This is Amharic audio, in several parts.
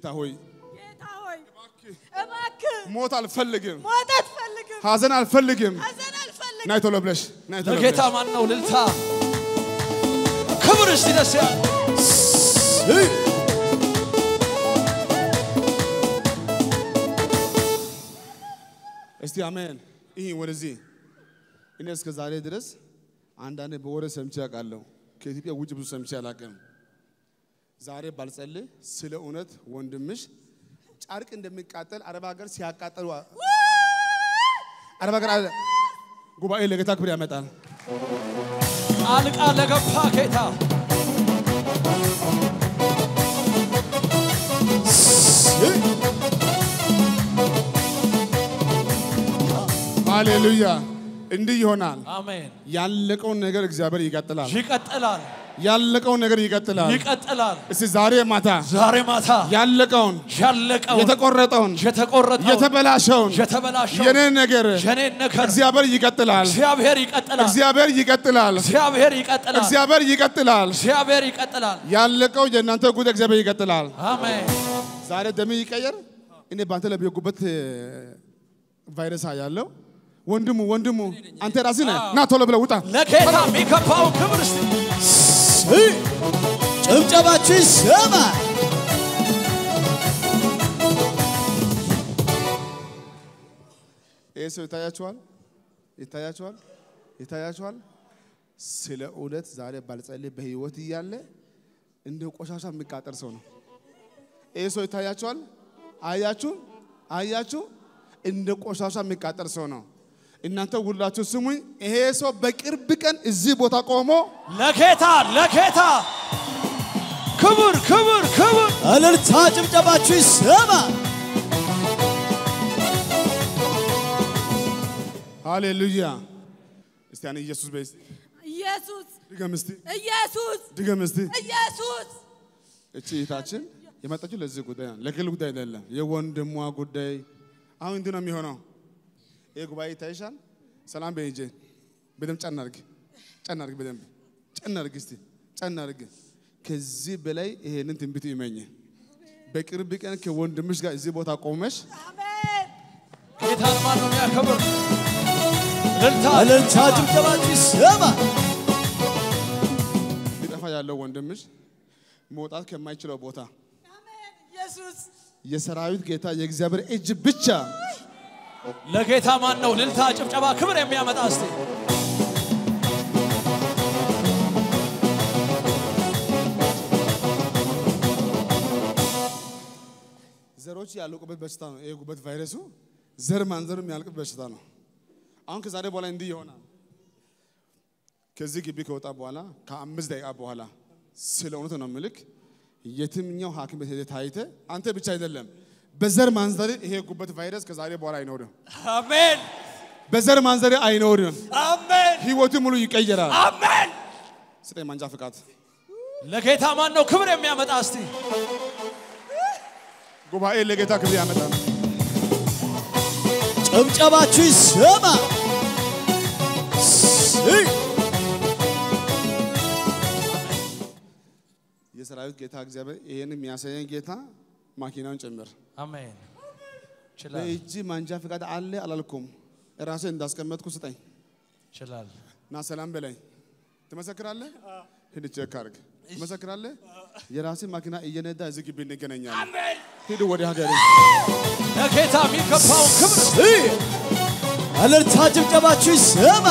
ጌታ ሆይ ጌታ ሆይ እባክህ ሞት አልፈልግም፣ ሞት አትፈልግም፣ ሐዘን አልፈልግም። ሐዘን አልፈልግም። ናይ ቶሎ ብለሽ ናይ ቶሎ ለጌታ ብለሽ ማን ነው ልልታ ክብር እስቲ ደስ ያለ እስቲ አሜን። ይህ ወደዚህ እኔ እስከ ዛሬ ድረስ አንዳንድ በወሬ ሰምቼ አውቃለሁ። ከኢትዮጵያ ውጭ ብዙ ሰምቼ አላውቅም። ዛሬ ባልጸልይ ስለ እውነት ወንድምሽ ጨርቅ እንደሚቃጠል አረብ ሀገር ሲያቃጠሉ አረብ ሀገር አለ- ጉባኤ ለጌታ ክብር ያመጣል። ጣልቃ ለገባ ጌታ ሃሌሉያ። እንዲህ ይሆናል። አሜን። ያለቀውን ነገር እግዚአብሔር ይቀጥላል። ይቀጥላል ያለቀውን ነገር ይቀጥላል። ይቀጥላል። እስቲ ዛሬ ማታ ዛሬ ማታ ያለቀውን ያለቀውን የተቆረጠውን የተቆረጠውን የተበላሸውን የተበላሸውን የኔን ነገር የኔን ነገር እግዚአብሔር ይቀጥላል። እግዚአብሔር ይቀጥላል። እግዚአብሔር ይቀጥላል። እግዚአብሔር ይቀጥላል። እግዚአብሔር ይቀጥላል። እግዚአብሔር ይቀጥላል። ያለቀው የእናንተ ጉዳይ እግዚአብሔር ይቀጥላል። አሜን። ዛሬ ደም ይቀየር። እኔ በአንተ ላይ በጉበት ቫይረስ ያለው ወንድሙ ወንድሙ አንተ ራስህ ነህ። ና ቶሎ ብለህ ውጣ። ለጌታ የሚገባው ክብር እስቲ ጭብጨባችሁ ይሰማ። ይህ ሰው ይታያችኋል፣ ይታያችኋል፣ ይታያችኋል። ስለ እውነት ዛሬ ባልጸልይ በህይወት እያለ እንደ ቆሻሻ የሚቃጠል ሰው ነው። ይህ ሰው ይታያችኋል። አያችሁ፣ አያችሁ፣ እንደ ቆሻሻ የሚቃጠል ሰው ነው። እናንተ ሁላችሁ ስሙኝ። ይሄ ሰው በቅርብ ቀን እዚህ ቦታ ቆሞ ለጌታ ለጌታ ክብር ክብር ክብር እልልታ ጭብጨባችሁ ይሰማ። ሃሌሉያ። እስቲ ያን ኢየሱስ በይ እስቲ። ኢየሱስ ድገም እስቲ፣ ኢየሱስ ድገም እስቲ። ኢየሱስ እቺ እህታችን የመጣችው ለዚህ ጉዳይ ነው፣ ለግል ጉዳይ አይደለም። የወንድሟ ጉዳይ አሁን እንዲህ ነው የሚሆነው። ይህ ጉባኤ ይታይሻል። ሰላም በይ እንጂ በደንብ ጨና አድርግ፣ ጨና አድርግ፣ በደንብ ጨና አድርግ፣ እስቲ ጨና አድርግ። ከዚህ በላይ ይሄንን ትንቢት ይመኝ። በቅርብ ቀን ከወንድምሽ ጋር እዚህ ቦታ ቆመሽ አሜን ጌታን ማን ነው የሚያከብር? እልልታ እልልታ ጭብጨባችሁ ይሰማ። ሊጠፋ ያለው ወንድምሽ መውጣት ከማይችለው ቦታ አሜን ኢየሱስ የሰራዊት ጌታ የእግዚአብሔር እጅ ብቻ ለጌታ ማን ነው እልልታ ጭብጨባ ክብር የሚያመጣ እስቲ ዘሮች ያለቁበት በሽታ ነው። ይሄ ጉበት ቫይረሱ ዘር ማንዘሩ የሚያልቅበት በሽታ ነው። አሁን ከዛሬ በኋላ እንዲህ ይሆናል። ከዚህ ግቢ ከወጣ በኋላ ከአምስት ደቂቃ በኋላ ስለ እውነት ነው ምልክ የትኛው ሐኪም ቤት ሄደህ ታይተህ አንተ ብቻ አይደለም በዘር ማንዘር ይሄ ጉበት ቫይረስ ከዛሬ በኋላ አይኖርም። አሜን በዘር ማንዘር አይኖርም። አሜን ህይወቱ ሙሉ ይቀየራል። አሜን ስጠኝ ማንጃ ፍቃድ። ለጌታ ማን ነው ክብር የሚያመጣ እስቲ ጉባኤ ለጌታ ክብር ያመጣል። ጭብጨባችሁ ይሰማ። የሰራዊት ጌታ እግዚአብሔር ይሄን የሚያሳየን ጌታ ማኪናውን ጭምር አሜን ይችላል በእጅ ማንጃ ፍቃድ አለ አላልኩም። ራሴ እንዳስቀመጥኩ ስጠኝ ይችላል እና ሰላም በላይ ትመሰክራለህ። ሂድ ቼክ አድርግ። ትመሰክራለህ። የራሴ ማኪና እየነዳ እዚህ ግቢ እንገናኛለን። ሂድ ወደ ሀገር። ለጌታ የሚገባው ክብር እስቲ እልልታ ጭብጨባችሁ ይሰማ።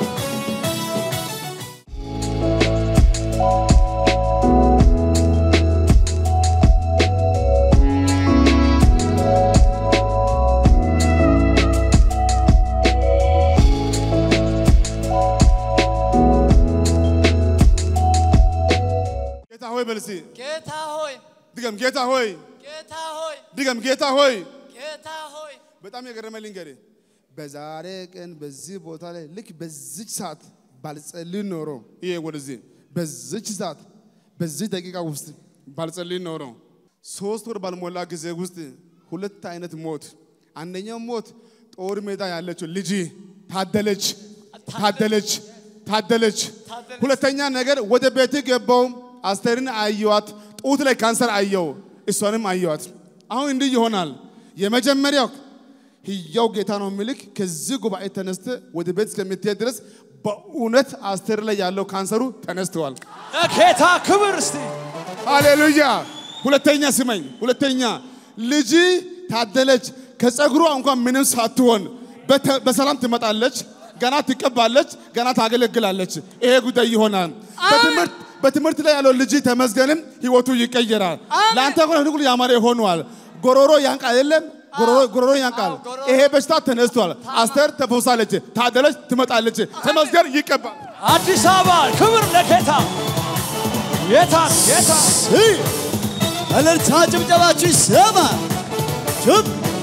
ጌታ ሆይ በል እስቲ ጌታ ሆይ ድገም። ጌታ ሆይ ጌታ ሆይ ድገም። ጌታ ሆይ ጌታ ሆይ በጣም የገረመኝ ልንገርህ፣ በዛሬ ቀን በዚህ ቦታ ላይ ልክ በዚች ሰዓት ባልጸልይ ኖሮ ይሄ ወደዚህ በዚች ሰዓት በዚህ ደቂቃ ውስጥ ባልጸልይ ኖሮ ሶስት ወር ባልሞላ ጊዜ ውስጥ ሁለት አይነት ሞት፣ አንደኛው ሞት ጦር ሜዳ ያለችው ልጅ ታደለች ታደለች ታደለች። ሁለተኛ ነገር ወደ ቤት ገባው አስቴርን አየዋት፣ ጡት ላይ ካንሰር አየው፣ እሷንም አየዋት። አሁን እንዲህ ይሆናል። የመጀመሪያው ህያው ጌታ ነው የሚልክ ከዚህ ጉባኤ ተነስተ ወደ ቤት እስከምትሄድ ድረስ በእውነት አስቴር ላይ ያለው ካንሰሩ ተነስተዋል። ለጌታ ክብር እስቲ ሃሌሉያ። ሁለተኛ ስመኝ፣ ሁለተኛ ልጅ ታደለች ከጸጉሯ እንኳን ምንም ሳትሆን በተ- በሰላም ትመጣለች፣ ገና ትቀባለች፣ ገና ታገለግላለች። ይሄ ጉዳይ ይሆናል። በትምህርት በትምህርት ላይ ያለው ልጅ ተመስገንም ህይወቱ ይቀየራል። ለአንተ እንኳን ሁሉ ያማረ ሆኗል። ጎሮሮ ያንቃል የለም ጎሮሮ ጎሮሮ ያንቃል። ይሄ በሽታ ተነስቷል። አስቴር ተፈውሳለች፣ ታደለች ትመጣለች፣ ተመስገን ይቀባል። አዲስ አበባ ክብር ለጌታ ጌታ ጌታ እይ! እልልታ ጭብጨባችሁ ይሰማ ጭብ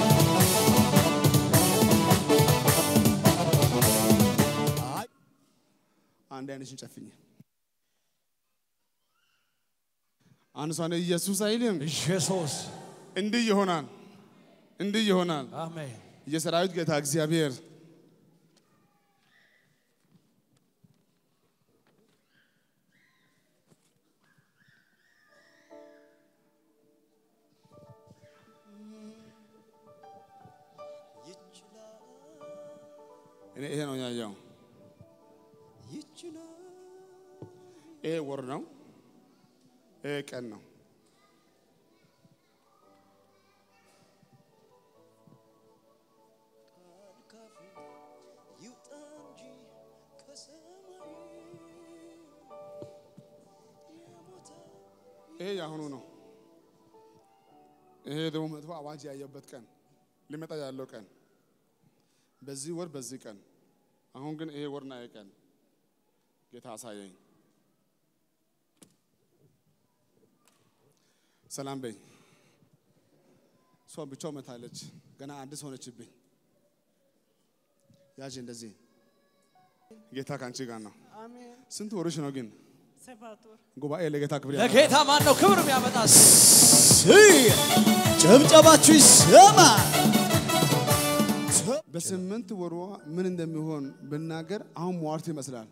አንድ አይነሽን ጨፍኝ። አንድ ሰው ነው ኢየሱስ አይልም። ኢየሱስ እንዲህ ይሆናል፣ እንዲህ ይሆናል። አሜን የሰራዊት ጌታ እግዚአብሔር እኔ ይሄ ነው ያየው። ይሄ ወር ነው፣ ይሄ ቀን ነው። ይሄ የአሁኑ ነው። ይሄ ደግሞ መጥፎ አዋጅ ያየበት ቀን ሊመጣ ያለው ቀን በዚህ ወር በዚህ ቀን አሁን ግን ይሄ ወርና ይሄ ቀን ጌታ አሳየኝ። ሰላም በኝ። እሷ ብቻው መታለች። ገና አዲስ ሆነችብኝ። ያዥ እንደዚህ ጌታ ከአንቺ ጋር ነው። ስንት ወሮች ነው ግን ሰባት ወር ጉባኤ ለጌታ ክብር ያመጣል። ለጌታ ማን ነው ክብር የሚያመጣ እስቲ? እይ! ጭብጨባችሁ ይሰማ በስምንት ወሯ ምን እንደሚሆን ብናገር አሁን ሟርት ይመስላል።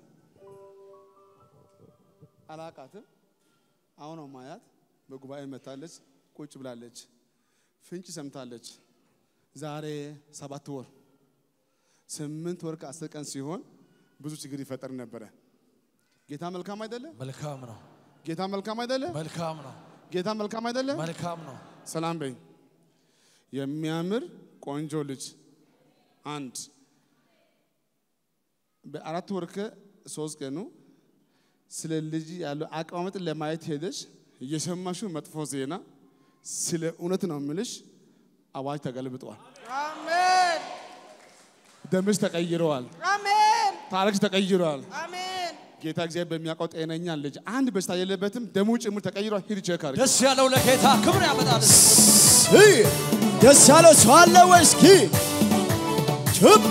አላቃትም። አሁን ነው ማያት። በጉባኤ መታለች፣ ቁጭ ብላለች፣ ፍንጭ ሰምታለች። ዛሬ ሰባት ወር ስምንት ወር ከአስር ቀን ሲሆን ብዙ ችግር ይፈጠር ነበረ። ጌታ መልካም አይደለም? መልካም ነው ጌታ መልካም አይደለም? መልካም ነው ጌታ መልካም አይደለም? መልካም ነው ሰላም በኝ። የሚያምር ቆንጆ ልጅ አንድ በአራት ወር ከሶስት ቀኑ ስለ ልጅ ያለው አቀማመጥ ለማየት ሄደሽ እየሰማሽው መጥፎ ዜና ስለ እውነት ነው የምልሽ፣ አዋጅ ተገልብጧል። አሜን ደምሽ ተቀይረዋል። አሜን ታሪክሽ ተቀይረዋል። አሜን ጌታ እግዚአብሔር በሚያውቀው ጤነኛ ልጅ አንድ በሽታ የለበትም። ደሙ ጭምር ተቀይሯል። ሂድ ቼክ አድርግ። ደስ ያለው ለጌታ ክብር ያመጣል እስቲ። እይ! ደስ ያለው ሰው አለ ወይ? እስኪ ጭብ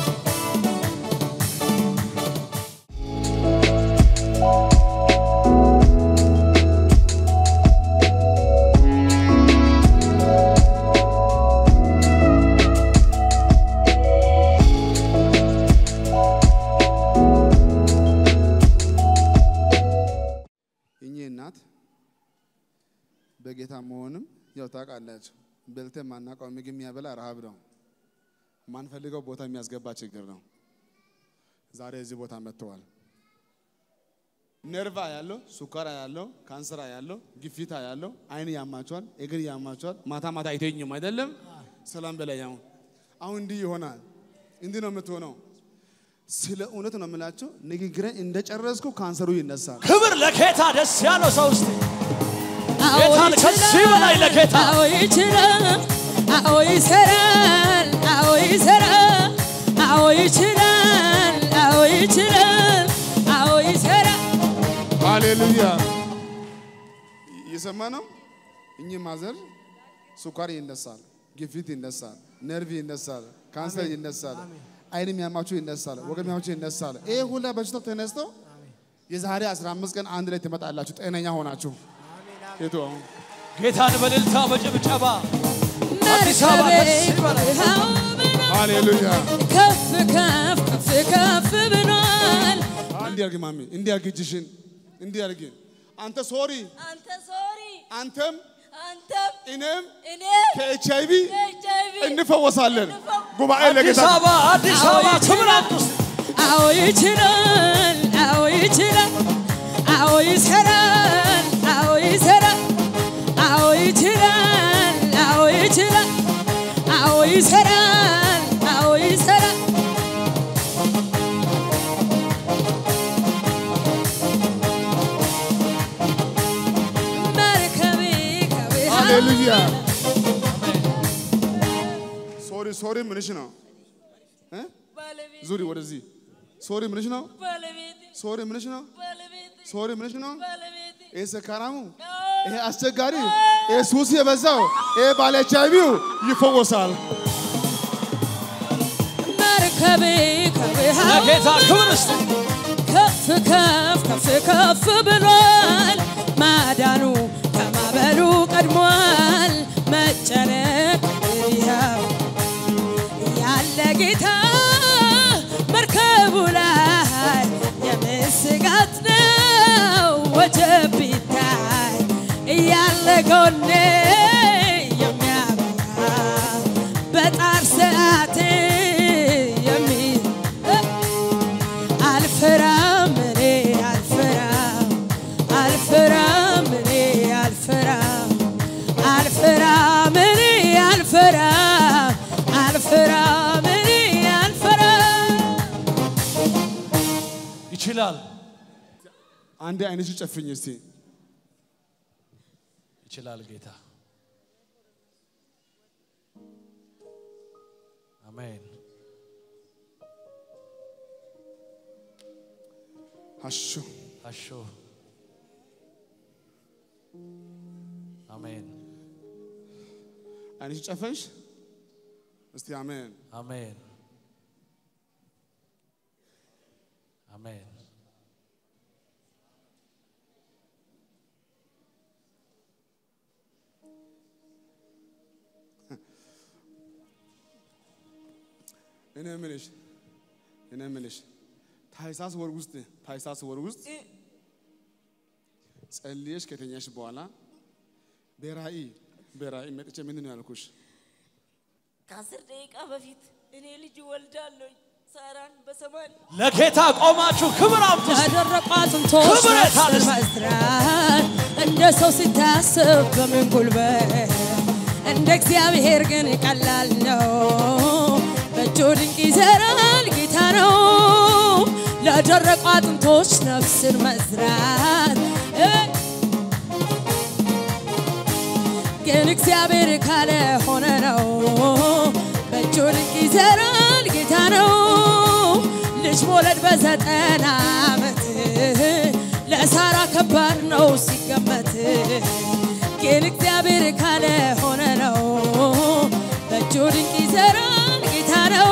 እኚህ እናት በጌታ መሆንም ያው ታውቃላችሁ፣ በልተ ማናውቀው ምግብ የሚያበላ ረሃብ ነው። ማንፈልገው ቦታ የሚያስገባ ችግር ነው። ዛሬ እዚህ ቦታ መጥተዋል። ነርቫ ያለው፣ ሱካራ ያለው፣ ካንሰራ ያለው፣ ግፊታ ያለው፣ አይን ያማቸዋል፣ እግር ያማቸዋል። ማታ ማታ አይተኙም አይደለም። ሰላም በላይ አሁን አሁን እንዲህ ይሆናል። እንዲህ ነው የምትሆነው። ስለ እውነት ነው የምላቸው። ንግግሬን እንደጨረስኩ ካንሰሩ ይነሳል። ክብር ለጌታ ደስ ያለው ሰው እስቲ ጌታን ከዚህ በላይ ለጌታ አዎ ይችላል አዎ ይሰራል አዎ ይሰራል አዎ ይችላል አዎ ይችላል አዎ ይሰራል ሃሌሉያ እየሰማ ነው። እኚህ ማዘር ስኳር ይነሳል፣ ግፊት ይነሳል፣ ነርቭ ይነሳል፣ ካንሰር ይነሳል፣ አይን የሚያማችሁ ይነሳል፣ ወገብ የሚያማችሁ ይነሳል። ይሄ ሁላ በሽታው ተነስቶ የዛሬ 15 ቀን አንድ ላይ ትመጣላችሁ ጤነኛ ሆናችሁ። የቱ አሁን ጌታን በእልልታ በጭብጨባ አዲስ አበባ ደስ ይበላል። ሃሌሉያ ከፍ ከፍ ከፍ ከፍ ብሏል እንዲህ አድርጊ ማሚ፣ እንዲህ አድርጊ እጅሽን፣ እንዲህ አድርጊ። አንተ ሶሪ፣ አንተ ሶሪ አንተም አንተም እኔም እኔ ከኤች አይ ቪ ኤች አይ ቪ እንፈወሳለን። ጉባኤ አዲስ ለጌታ አበባ አዲስ አበባ ክብር አምጡ እስቲ። አዎ ይችላል፣ አዎ ይችላል፣ አዎ ይሰራል፣ አዎ ይሰራል፣ አዎ ይችላል፣ አዎ ይችላል፣ አዎ ይሰራል፣ አዎ ይሰራል። መርከቤ ከቤት ሃሌሉያ። ሶሪ ሶሪ ምንሽ ነው? እ? ባለቤቴ ዙሪ ወደዚህ። ሶሪ ምንሽ ነው? ባለቤቴ ሶሪ ምንሽ ነው? ባለቤቴ ሶሪ ምንሽ ነው? ባለቤቴ ይሄ ሰካራሙ፣ ይሄ አስቸጋሪ፣ ይሄ ሱስ የበዛው፣ ይሄ ባለ ኤች አይ ቪው ይፈወሳል። መርከቤ ከቤት ለጌታ ክብር እስቲ። ከፍ ከፍ ከፍ ከፍ ብሏል። ማዳኑ ከማበሉ ቀድሟል። መጨነቅ ይኸው ያለ ጌታ መርከቡ ላይ የምስጋት ነው ወጀብ ቢታይ እያለ ጎኔ የሚያበራ በጣር ሰዓት የሚ አልፈራም እኔ አልፈራም አልፈራም እኔ አልፈራም አልፈራም እኔ አልፈራም አልፈራም እኔ አልፈራም ይችላል አንዴ አይንሽ ጨፍኝ እስቲ። ይችላል ጌታ አሜን አሹ አሾ አሜን አይንሽ ጨፈንሽ እስቲ አሜን። አሜን አሜን እኔ የምልሽ እኔ የምልሽ ታኅሳስ ወር ውስጥ ታኅሳስ ወር ውስጥ ጸልየሽ ከተኛሽ በኋላ በራእይ በራእይ መጥቼ ምንድን ነው ያልኩሽ? ከአስር ደቂቃ በፊት እኔ ልጅ ወልዳለሁ ሳራን በሰማን ለጌታ ቆማችሁ ክብር አምጡ እስቲ። ያደረቁ አጥንቶች ክብር ነፍስን የታለ? መስራት እንደ ሰው ሲታስብ በምን ጉልበት እንደ እግዚአብሔር ግን ቀላል ነው። በእጁ ድንቅ ይሰራል ጌታ ነው። ለደረቁ አጥንቶች ነፍስን መዝራት እ ግን እግዚአብሔር ካለ ሆነ ነው። በእጁ ድንቅ ይሰራል ጌታ ነው። ልጅ መውለድ በዘጠና ዓመት ለሳራ ከባድ ነው ሲገመት፣ ግን እግዚአብሔር ካለ ሆነ ነው። በእጁ ድንቅ ይሰራል ጌታ ነው።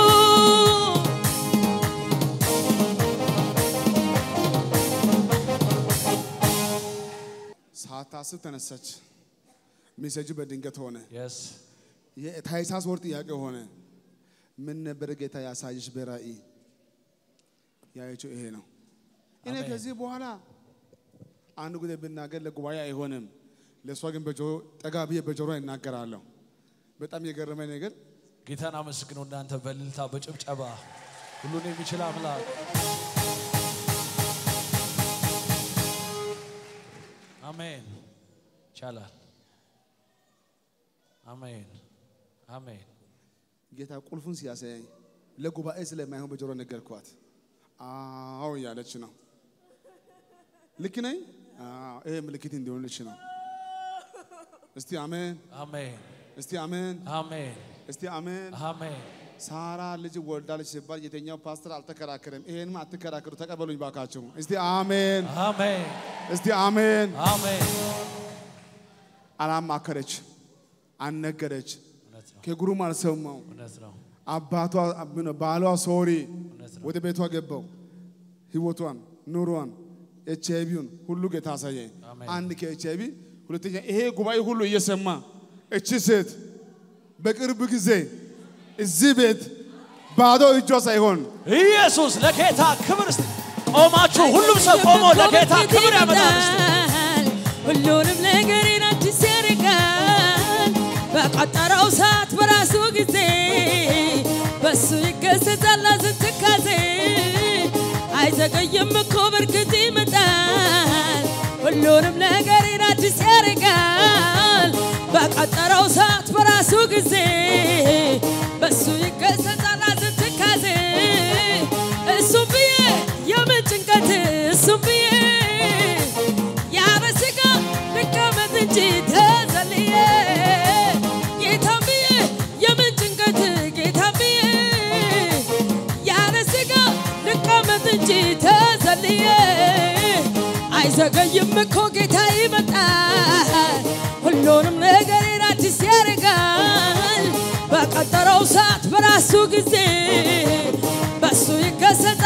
ሳታስብ ተነሳች። ሜሴጁ በድንገት ሆነ። የስ የታኅሳስ ወር ጥያቄ ሆነ። ምን ነበር ጌታ ያሳየሽ በራእይ? ያየችው ይሄ ነው። እኔ አሜን። ከዚህ በኋላ አንድ ጊዜ ብናገር ለጉባኤ አይሆንም። ለእሷ ግን በጆሮ ጠጋ ብዬ በጆሮ ይናገራለሁ። በጣም የገረመኝ ነገር ጌታን አመስግኑ እናንተ በእልልታ በጭብጨባ ሁሉን የሚችል አምላክ አሜን ይቻላል አሜን አሜን ጌታ ቁልፉን ሲያሳየኝ ለጉባኤ ስለማይሆን በጆሮ ነገርኳት። አዎ እያለች ነው። ልክ ነኝ? አዎ፣ ይሄ ምልክት እንዲሆንልሽ ነው። እስቲ አሜን፣ አሜን እስቲ አሜን፣ አሜን እስቲ አሜን። አሜን ሳራ ልጅ ወልዳለች ሲባል የተኛው ፓስተር አልተከራከረም። ይሄንም አትከራከሩ፣ ተቀበሉኝ ባካችሁ። እስቲ አሜን፣ አሜን እስቲ አሜን። አሜን አላማከረች፣ አልነገረች፣ እውነት ነው ከጉሩም አልሰማው። እውነት ነው አባቷ ምነው ባሏ ሶሪ እውነት ነው ወደ ቤቷ ገባው። ህይወቷን፣ ኑሯን፣ ኤች አይ ቪውን ሁሉ ጌታ አሳየኝ። አሜን። አንድ ከኤች አይ ቪ ሁለተኛ ይሄ ጉባኤ ሁሉ እየሰማ እቺ ሴት በቅርብ ጊዜ እዚህ ቤት ባዶ እጇ ሳይሆን ኢየሱስ ለጌታ ክብር እስቲ ቆማችሁ ሁሉም ሰው ቆሞ ለጌታ ክብር ያመጣል እስቲ ሁሉንም ነገሬን አዲስ ያደርጋል ይገሰጻል ሐዘን ትካዜ አይዘገይም እኮ በርግጥ ይመጣል ሁሉንም ነገሬን አዲስ ያደርጋል በቀጠረው ሰዓት በራሱ ጊዜ በሱ ይገሰጻል ሐዘን ትካዜ እሱም ብዬ የምን ጭንቀት እሱም ብዬ ያለ ስጋ ልቀመጥ እንጂ ተዘልዬ ጌታም ብዬ የምን ጭንቀት ጌታም ብዬ ያለ ስጋ ልቀመጥ እንጂ ተዘልዬ አይዘገይም እኮ ጌታ ይመጣል ሁሉንም ነገሬን አዲስ ያደርጋል በቀጠረው ሰዓት በራሱ ጊዜ በሱ ይከሰታል